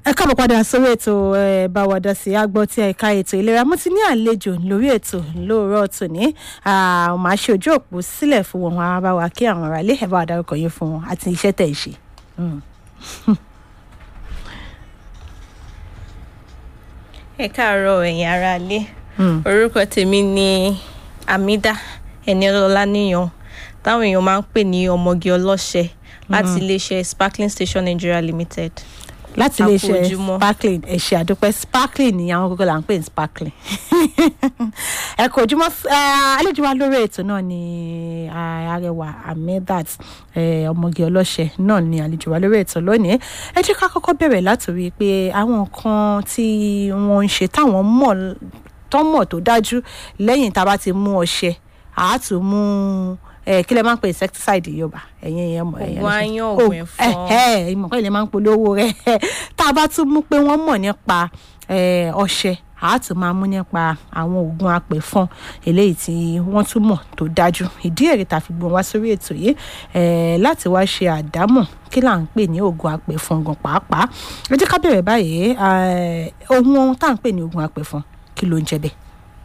ẹ káàbọ̀ padà sórí ètò ẹ bá wa dá sí agbọ́ tí ẹ̀ka ètò ìlera mo ti ní àlejò lórí ètò lóòrọ̀ tòní màá ṣe ojú òpó sílẹ̀ fún wọn wọn á bá wa kí àwọn ará ilé ẹ bá wa dárúkọ yín fún wọn àti iṣẹ́ tẹ̀ ń ṣe. ẹ káàárọ̀ ẹ̀yin aráalé orúkọ tèmi ni amida ẹniọlọlá níyàn táwọn èèyàn máa ń pè ní ọmọge ọlọ́ṣẹ láti iléeṣẹ́ sparkling station nigeria limited. láti A kú iléeṣẹ́ ojúmọ́. sparkling ẹ ṣé àdúpẹ́ sparkling ni àwọn gbogbo là ń pè ní sparkling ẹ kò ojúmọ́ eh, àlejò wa lórí ètò náà ni ah, arẹwà amidat eh, ọmọge ọlọ́ṣẹ náà ni àlejò wa lórí ètò lónìí ẹ jẹ́ ká kọ́kọ́ bẹ̀rẹ̀ látòrí pé àwọn nǹkan tí wọ́n ń ṣe táwọn mọ̀ tán mọ̀ tó dájú lẹ́yìn tá a bá ti mú ọṣẹ àá tún mú eh, kí lẹ máa ń pè insecticide yorùbá ẹ̀yin ẹ̀yẹ mọ̀ ẹ̀yẹ Oògùn aáyán, oògùn ẹ̀fọn. ẹ ìmọ̀ pé ilẹ̀ máa ń polówó rẹ̀ tá a bá tún mú pé wọ́n mọ̀ nípa eh, ọṣẹ àá tún máa mú nípa àwọn oògùn apẹ̀fọn eléyìí tí wọ́n tún mọ̀ tó dájú ìdí èrè tá a fi gbọ́n wá sórí ètò yìí eh, láti wá ṣe àdámọ̀ kí là ń pè ní oògùn apẹ̀fọn gan pàápàá ẹ jẹ́ ká bẹ̀rẹ̀ báyìí eh, ohun tá à ń pè ní oògùn apẹ̀fọn kí ló ń jẹ bẹ́ẹ̀.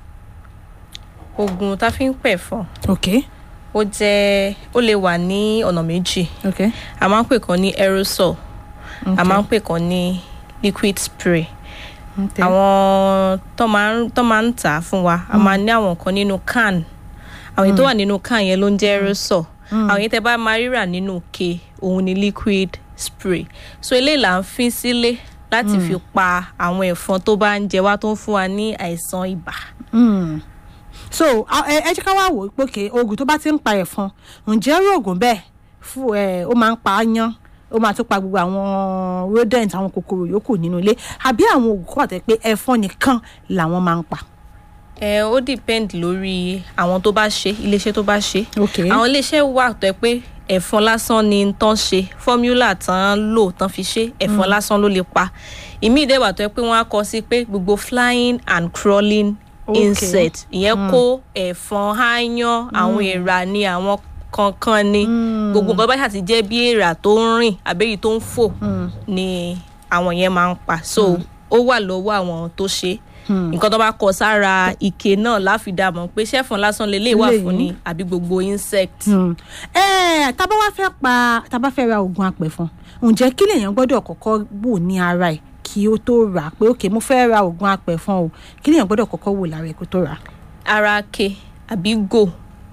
oògùn tá a fi ń pẹ̀ fún ok ó jẹ́ ó lè wà ní ọ̀nà méjì ok a máa ń pè kan ní aerosol a máa ń pè kan ní liquid spray ok àwọn tó máa ń tó máa ń tà á fún wa a máa ní àwọn kan nínú can àwọn èyí tó wà nínú can yẹn ló ń jẹ́ aerosol àwọn èyí tẹ bá máa ríra nínú ke òun ni liquid spray so eléyìí là ń fín sílé láti fi pa àwọn ẹ̀fọn tó bá ń jẹ wá tó ń fún wa ní àìsàn ibà. Mm. so a- ẹ ẹ jẹ́ ká wá wò ó pé okay, oògùn tó bá ti ń pa ẹ̀fọn ǹjẹ́ irú oògùn bẹ́ẹ̀ fún ẹ ó máa ń pa áyán ó máa tún pa gbogbo àwọn rodent àwọn kòkòrò yòókù nínú ilé àbí àwọn oògùn kan wà tẹ́ pé ẹ̀fọn nìkan làwọn máa ń pa. ẹ ó depend lórí àwọn tó bá ṣe iléeṣẹ́ tó bá ṣe. ok àwọn iléeṣẹ́ wà tó yẹ pé ẹ̀fọn lásán ni tán ṣe fọ́múlà tán lò tán fi ṣe ẹ̀fọn lásán ló lè pa ìmíì dẹ̀ wà tó yẹ pé wọ́n á kọ sí pé gbogbo flying and crawling Okay. insect ìyẹn kó ẹ̀fọn áyán àwọn èèrà ni àwọn kankan ni gbogbo nǹkan bá ṣàti jẹ́ bí èèrà tó ń rìn àbẹ́yìí tó ń fò ni àwọn yẹn máa ń pa so ó wà lọ́wọ́ àwọn tó ṣe nǹkan tó bá kọ sára ike náà láfidàmọ̀ pé ṣẹ́fọn lásán lè lè wà fún ni àbí gbogbo insect. Hmm. ẹ tábà wá fẹ́ pa tábà fẹ́ ra oògùn apẹ̀fọn ǹjẹ́ kí lèèyàn gbọ́dọ̀ kọ́kọ́ wò ní ara ẹ̀ kí ó tó rà á pé ok mo fẹ́ ra oògùn apẹ̀fọn o kí lèèyàn gbọ́dọ̀ kọ́kọ́ wò lára ẹ̀ kó tó rà á. ara ke àbí go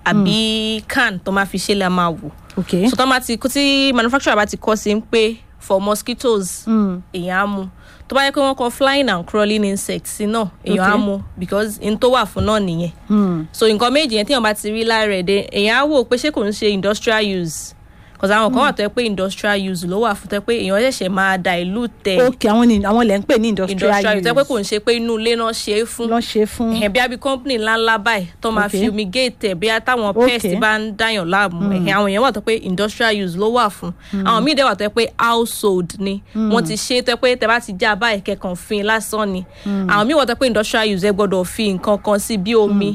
àbí can tó máa fi ṣe la máa wò ok so tó máa ti kó tí manufacturer bá ti kọ́ sí pé for mosquitoes Mm. èèyàn á mu tó bá yẹ pé wọ́n kọ flying and crawling insects sí náà èèyàn á Okay. mu because n tó wà fún náà nìyẹn Hmm. so nǹkan méjì yẹn téèyàn bá ti rí lára ẹ̀ dé èèyàn á wò pé ṣé kò ń ṣe industrial use because àwọn kan wà tó yẹ pé industrial use ló wà fún tó yẹ pé èèyàn ṣẹ̀ṣẹ̀ máa dilute ẹ̀ ok àwọn ni àwọn lè ń pè ní industrial, industrial use tó yẹ pé use kò ń ṣe pé inú ilé náà ṣe é fún lọ́ ṣe fún. ẹ̀hẹ̀ bí a bí company ńláńlá báyìí tó máa Okay. fumigate ẹ̀ bí a táwọn Okay. pest bá ń dáyàn láàmú ẹ̀hẹ̀ àwọn èèyàn wà tó pé industrial use ló wà fún àwọn míì dẹ̀ wà tó pé household ni wọ́n ti ṣe é tó pé tẹ bá ti já báyìí kẹkàn fin lásán ni àwọn míì wà tó pé industrial use ẹ gbọ́dọ̀ fi nǹkan kan sí bí omi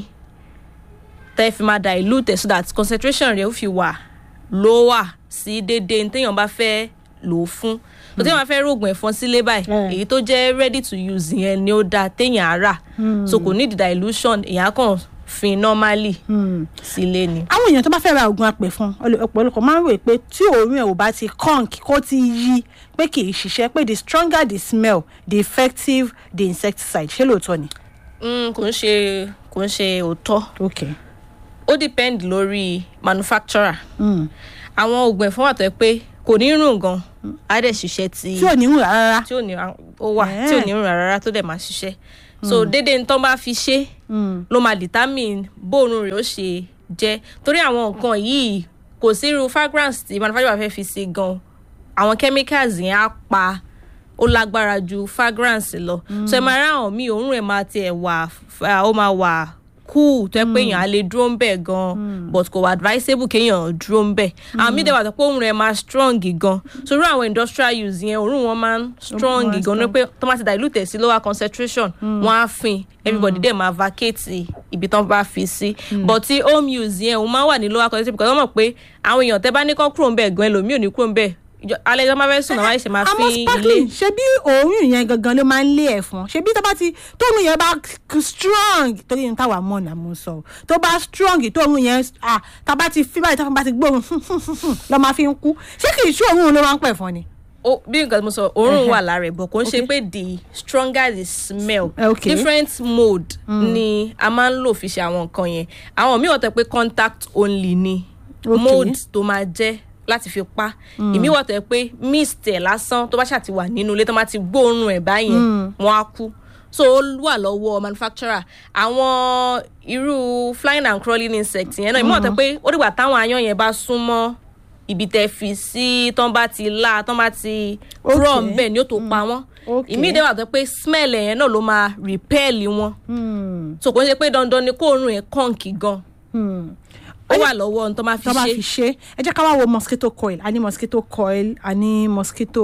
tẹ́ fi máa dilute ẹ̀ so that concentration rẹ̀ ó fi wà lower sí déédéé ní téèyàn bá fẹ́ lò ó fún tó téèyàn bá fẹ́ rògùn ẹ̀fọn sílé báyìí Mm. èyí tó jẹ́ ready to use yẹn ni ó dáa téèyàn á rà so kò need dilution èèyàn á kàn fin normally Hmm. sílé ni. àwọn èèyàn tó bá fẹ́ ra oògùn apẹ̀fọn ọlọ- ọ̀pọ̀lọpọ̀ máa ń rò pé tí òórùn ẹ̀ ò bá ti conk kó ti yí pé kì í ṣiṣẹ́ pé the stronger the smell the effective the insecticide ṣé lóòótọ́ ni. Mm, kò ń ṣe kò ń ṣe òótọ́ ok ó depend lórí manufacturer Hmm. àwọn oògùn ẹ̀fọn wà tó yẹ pé kò ní rùn gan á dẹ̀ ṣiṣẹ́ tí tí ò ní rùn rárá. tí ò ní ó wà tí ò ní rùn rárá tó dẹ̀ máa ṣiṣẹ́ so déédéé ní tán bá fi ṣe Hmm. ló máa determine bóòrùn rẹ̀ ó ṣe jẹ́ torí àwọn nǹkan yìí kò sí irú fragrance tí manufacturer fẹ́ fi sí gan àwọn chemicals yẹn á pa ó lágbára ju fragrance lọ so ẹ máa rá àwọn míì òórùn ẹ̀ máa tiẹ̀ wà f- ó máa wà cool tó yẹ pé èèyàn á lè dúró ń bẹ̀ gan but kò wà advisable kéèyàn dúró ń bẹ̀ àwọn míì dẹ̀ wà tó pé òórùn rẹ̀ máa strong gan so irú àwọn industrial use yẹn òórùn wọn máa ń strong máa ń gan ní pé tó máa ti dilute ẹ̀ sí lower concentration wọ́n á fin everybody dẹ̀ máa vacate ibi tán bá fi sí but ti home use yẹn òun máa wà ní lower concentration because wọ́n mọ̀ pé àwọn èèyàn tẹ́ bá ní kán kúrò ń bẹ̀ gan ẹlòmíì ò ní kúrò ń bẹ̀ ìjọ- alẹ́ ìjọba máa fẹ́ sùn náà wáyé ṣe máa fi àmọ́ ilé sparkling ṣe bí òórùn yẹn gangan ló máa ń lé ẹ̀fọn ṣe bí tó bá ti tóórùn yẹn bá k- strong torí ní táwa mọ̀ náà mo sọ tó bá strong tóórùn yẹn ah tá a bá ti fi báyìí tó bá ti gbóòórùn lọ́ máa fi ń kú ṣé kì í ṣe òórùn ló máa ń pẹ̀ fún ni. ó bí nǹkan tí mo sọ òórùn Ẹhẹ́. wà lára ẹ̀ bọ̀ kò ń ṣe Okay. pé the stronger the smell Okay. different mode ni a máa ń lò fi ṣe àwọn nǹkan yẹn àwọn míì wọ́n tẹ pé contact only ni Okay. mode tó máa jẹ́ láti fi pa ìmí wọ́n tẹ pé mist ẹ̀ lásán tó bá ṣàti wà nínú ilé tó máa ti gbóòórùn ẹ̀ báyẹn wọ́n á kú so ó wà lọ́wọ́ manufacturer àwọn irú flying and crawling insect yẹn náà ìmí wọ́n tẹ pé ó dìgbà táwọn aáyán yẹn bá súnmọ́ ibi tẹ fi sí tán bá ti la tán bá ti kúrò Okay. ńbẹ ni ó tó pa wọn Okay. ìmí ìdẹ́wà tó pé smell ẹ̀ yẹn náà ló máa repel wọn so kò ń ṣe pé dandan ni kóòrùn ẹ̀ kọ́ǹkì gan ó wà lọ́wọ́ ohun tó máa fi tó bá ṣe fi ṣe ẹ jẹ́ ká wá wo mosquito coil a ní mosquito coil a ní mosquito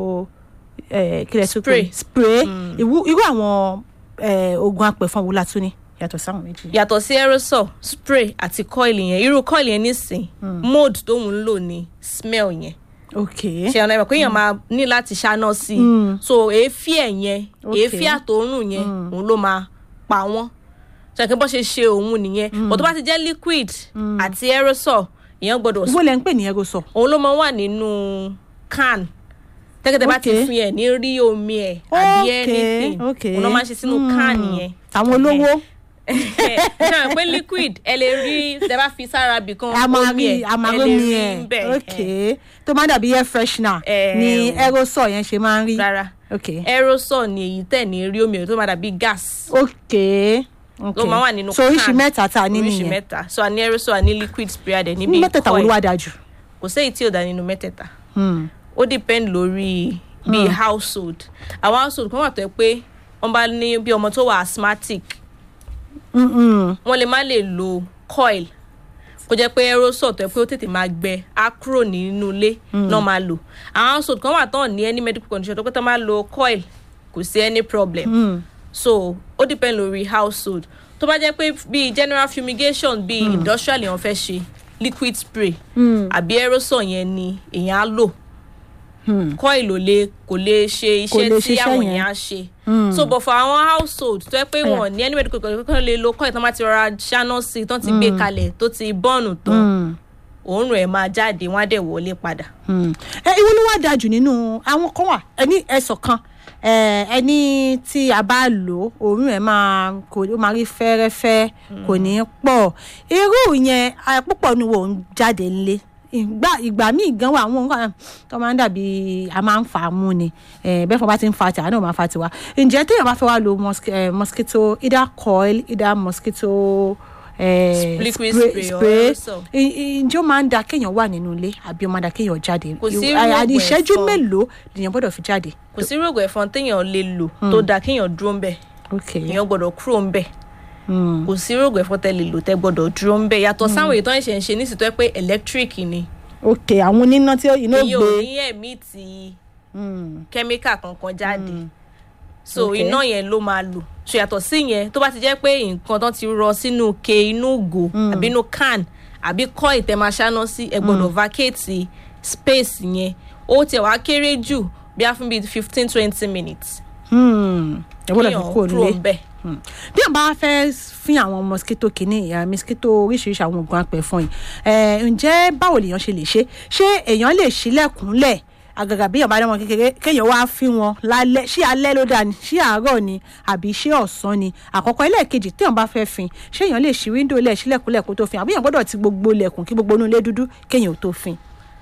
eh, kí lẹ tún pè é? Spray. spray irú irú àwọn eh, oògùn apẹ̀fọn wo la tún ní yàtọ̀ sáwọn méjì. yàtọ̀ sí aerosol spray àti coil yẹn irú coil yẹn nísìn mode tóun ń lò ní smell yẹn ok ṣe ọ̀nà ìmọ̀ pé èèyàn máa ní láti ṣáná sí i Mm. so èéfì ẹ̀ yẹn Okay. èéfì àtòórùn yẹn òun ló máa pa wọ́n ṣàkíyàn bó ṣe ṣe òun nìyẹn but tó bá ti jẹ́ liquid àti aerosol èèyàn gbọ́dọ̀ ìwọ lẹ ń pè ní aerosol. òun ló máa wà nínú can tẹ́kẹ́tẹ́ bá ti Okay. fi ẹ̀ ní rí omi ẹ̀ àbí Okay, anything okay. òun ló máa ń ṣe sínú can Mm. yẹn àwọn olówó ṣe pé liquid ẹ lè rí tẹ bá fi sára bì kan a máa omi rí ẹ̀ a máa ẹ rí lè omi rí ẹ̀ bẹ́ẹ̀ ok tó máa dàbí air freshener Eh, ni o. aerosol yẹn ṣe máa ń rí. rárá ok aerosol ni èyí tẹ̀ ní rí omi ẹ̀ tó máa dàbí gas ok ok ló máa wà nínú so oríṣi can. mẹ́ta tá a ní oríṣi nìyẹn mẹ́ta so a ní aerosol a ní liquid spray adẹ níbi mẹ́tẹ̀ẹ̀ta wo ló wá dáa jù. kò séyìí tí ò dá nínú mẹ́tẹ̀ẹ̀ta Hmm. ó depend lórí bíi household àwọn household kan wà tó yẹ pé wọ́n bá ní bí ọmọ tó wà asthmatic Mm-mm. wọ́n lè má lè lo coil kó jẹ́ pé aerosol tó yẹ pé ó tètè máa gbẹ á kúrò nínú ilé náà máa lò àwọn household kan wà tán ní any medical condition tó pé tó máa lo coil kò sí any problem Mm. so ó depend lórí household tó bá jẹ́ pé bíi general fumigation bíi industrial èèyàn fẹ́ ṣe liquid spray Mm. àbí aerosol yẹn ni èèyàn á lò Hmm. coil ò lè kò lè ṣe Kò lè iṣẹ́ tí ṣiṣẹ́ àwọn yẹn. èèyàn á ṣe Mm. so but for àwọn household tó yẹ pé Aya. wọn ní any medical condition kan lè lo coil tó máa ti rọra ṣáná sí i tó ti gbé kalẹ̀ tó ti bọ́ọ̀nù tán Mm. òórùn ẹ̀ máa jáde wọ́n á dẹ̀ wọlé padà. Hmm. ẹ ìwọ ló wá dáa jù nínú àwọn kan wà ẹni ẹsọ kan ẹ, ẹni tí a bá lò ó òórùn ẹ máa kò ó máa rí fẹ́rẹ́fẹ́ kò ní pọ̀ irú yẹn a, púpọ̀ ni wò ń jáde nílé ìgbà ìgbà míì gan wà àwọn nǹkan tó máa ń dàbí a máa ń fà á mú ni ẹ, bẹ́ẹ̀ fún bá ti ń fa tìwa náà máa fa tiwa ǹjẹ́ téèyàn bá fẹ́ wá lo mosqui- eh, mosquito either coil either mosquito eh, Liquid spray or aerosol. I- i- ǹjẹ́ ó máa ń da kéèyàn wà nínú ilé àbí ó máa ń da kéèyàn jáde Kò sí Ìwọ- à- à- rògbò ìṣẹ́jú ẹ̀fọn. mélòó lèèyàn gbọ́dọ̀ fi jáde. kò sí rògbò ẹ̀fọn téèyàn lè lò tó dáa kéèyàn dúró ń bẹ̀ ok èèyàn gbọ́dọ̀ kúrò ń bẹ̀ Hmm. kò sí rògbò ẹ̀fọn tẹ́ lè lò tẹ́ gbọ́dọ̀ dúró ń bẹ̀ yàtọ̀ sáwọn èyí tó ń ṣe ń ṣe nísìsiyìí tó yẹ pé electric ni ok àwọn oníná tí iná èyí ò gbé ní ẹ̀mí ti Hmm. kẹ́míkà kankan jáde so Okay. iná yẹn ló máa lò so yàtọ̀ sí yẹn tó bá ti jẹ́ pé nǹkan tán ti rọ sínú ke inú ìgò àbí inú can àbí kọ́ ìtẹ̀máa ṣáná sí ẹ gbọ́dọ̀ vacate space yẹn ó tiẹ̀ wá kéré jù bí a fún bíi fifteen twenty minutes Hmm. ẹ gbọ́dọ̀ fi kéèyàn kúrò nílé. ń bẹ̀. Hmm. bí wọn bá fẹ́ fín àwọn mosquito kìíní ìyá mosquito oríṣiríṣi àwọn oògùn apẹ̀fọn yìí ẹ̀ ǹjẹ́ báwo lèèyàn ṣe lè ṣe ṣé èèyàn lè ṣílẹ̀kùnlẹ̀ àgàgà bí èèyàn bá dánwò kékeré kéèyàn wá fín wọn lálẹ́ ṣé alẹ́ ló dáa ni ṣé àárọ̀ ni àbí ṣé ọ̀sán ni àkọ́kọ́ ẹlẹ́ẹ̀kejì téèyàn bá fẹ́ fín ṣé èèyàn lè ṣí wíńdò lẹ̀ ṣílẹ̀kùnlẹ̀ kó tó fín àbí èèyàn gbọ́dọ̀ ti gbogbo lẹ̀kùn kí gbogbo inú ilé dúdú kéèyàn ò tó fín.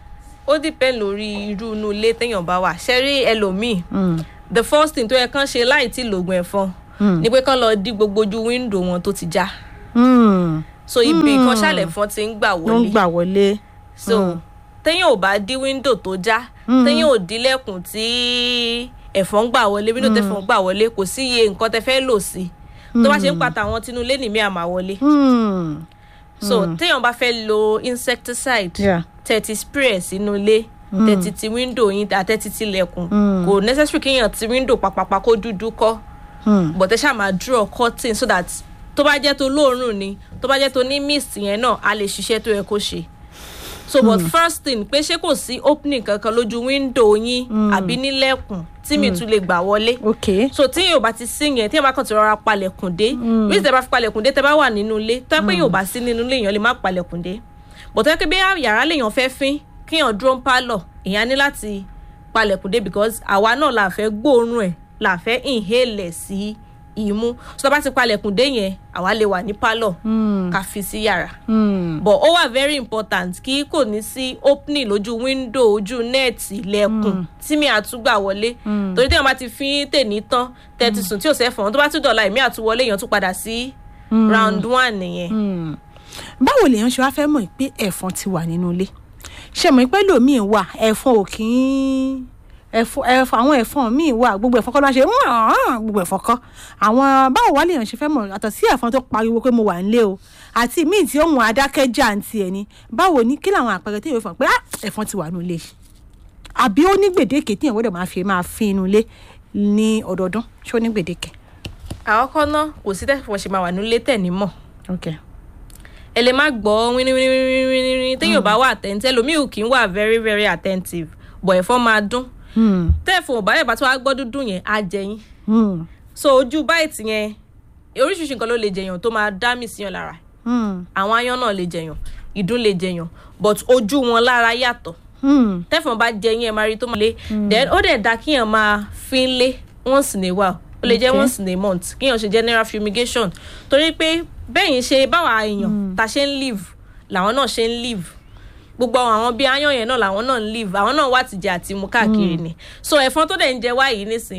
ó depend lórí irú inú ilé téèyàn bá wà ṣẹ́rí ẹlòmíì Hmm. the first thing tó yẹ kán ṣe láì tí lògùn ẹ̀fọn ni pé kán lọ dí gbogbo ojú wíńdò wọn tó ti já Hmm. so ibi kan ṣàlẹ̀ fọn ti ń gbà ló ń wọlé gbà wọlé. so téèyàn ò bá dí wíńdò tó já téèyàn ò dílẹ̀kùn tí ẹ̀fọn gbà wọlé wíńdò tẹ̀fọn gbà wọlé kò sí iye nǹkan tẹ fẹ́ lò sí tó bá ṣe ń pata àwọn tinú ilé nìmí àmà wọlé Hmm. so téèyàn bá fẹ́ lo insecticide Yeah. tẹ̀tí spray ẹ̀ sínú ilé tẹ̀tí ti wíńdò yín àtẹ̀tí ti lẹ̀kùn kò necessary kéèyàn ti wíńdò pàpàpà kó dúdú kọ́ Hmm. but ẹ ṣáà máa draw curtain so that tó bá jẹ́ tó lóòórùn ni tó bá jẹ́ tó ní mist yẹn náà a lè ṣiṣẹ́ tó yẹ kó ṣe. so but first thing pé ṣé kò sí opening kankan lójú window yín àbí nílẹ̀kùn tí mi tún lè gbà wọlé ok so tí yóò bá ti sí yẹn tí yóò bá kàn ti rọra palẹ̀kùn dé bí tẹ bá fi palẹ̀kùn dé tẹ bá wà nínú ilé tó yẹ pé yóò bá sí nínú ilé èèyàn lè má palẹ̀kùn dé bọ̀ tó yẹ pé bí yàrá lèèyàn fẹ́ fín kíyàn dúró ń pálọ̀ èèyàn ní láti palẹ̀kùn dé because àwa náà la fẹ́ gbóòórùn ẹ̀ la fẹ́ inhale ẹ̀ sí ìmú so tó bá ti palẹ̀kùn dé yẹn àwa lè wà ní pálọ̀ ká fi sí yàrá Hmm. but ó wà very important kí kò ní sí opening lójú window ojú nẹ́ẹ̀tì lẹ́kùn tí mi àtúgbà wọlé torí téèyàn bá ti fi tèní tán tẹ́tí sùn tí ò sẹ́fọ̀n tó bá tún dọ̀la èmi àtúwọlé èèyàn tún padà sí round one nìyẹn. Hmm. báwo lèèyàn ṣe wá fẹ́ mọ̀ pé ẹ̀fọn ti wà nínú ilé ṣe mọ̀ pé lòmíì wà ẹ̀fọn ò kì í ẹ̀fọn ẹ̀fọn àwọn ẹ̀fọn míì wà gbogbo ẹ̀fọn kọ́ ló wá ṣe "Mm-mm", gbogbo ẹ̀fọn kọ́ àwọn báwo wá lèèyàn ṣe fẹ́ mọ̀ àtọ̀ sí ẹ̀fọn tó pariwo pé mo wà nílé o àti míì tí ohun adákẹ́jà àǹtí ẹ̀ ni báwo ni kí làwọn àpẹẹrẹ tí yóò fọ̀ pé "Ah, ẹ̀fọn ti wà nínú ilé àbí ó ní gbèdéke tí ìyàwó dẹ̀ máa fi máa fi inú ilé ní ọdọọdún ṣé ó ní gbèdéke. àkọ́kọ́ náà kò sí tẹ́fọ̀ ṣe máa wà nílé tẹ̀ ní mọ̀ okay. ẹ lè má gbọ́ wíníwíníwíníwíní téèyàn bá wà attentive ẹlòmíì ò kì í wà very very attentive bọ̀ ẹ̀fọn máa dún Hmm. tẹ́ẹ̀fọ̀ ò bá yẹ̀ bá tó wá gbọ́ dúdú yẹn á jẹyìn Hmm. so ojú báyìí yẹn oríṣiríṣi nǹkan ló lè jẹyàn tó máa dá mì síyàn lára Hmm. àwọn aáyán náà lè jẹyàn ìdun lè jẹyàn but ojú wọn lára yàtọ̀ Hmm. tẹ́fọ̀n bá jẹyìn ẹ̀ máa rí tó máa lé then ó dẹ̀ da kíyàn máa fi ń lé once in a while ó lè jẹ́ Okay. once in a month kíyàn ṣe general fumigation torí pé bẹ́yìn ṣe báwa èèyàn ta ṣe ń live làwọn náà ṣe ń live gbogbo àwọn bí aáyán yẹn náà làwọn náà ń live àwọn náà wà tìjẹ àti mu káàkiri ni so ẹ̀fọn tó dẹ̀ ń jẹ wá yìí nísìnyí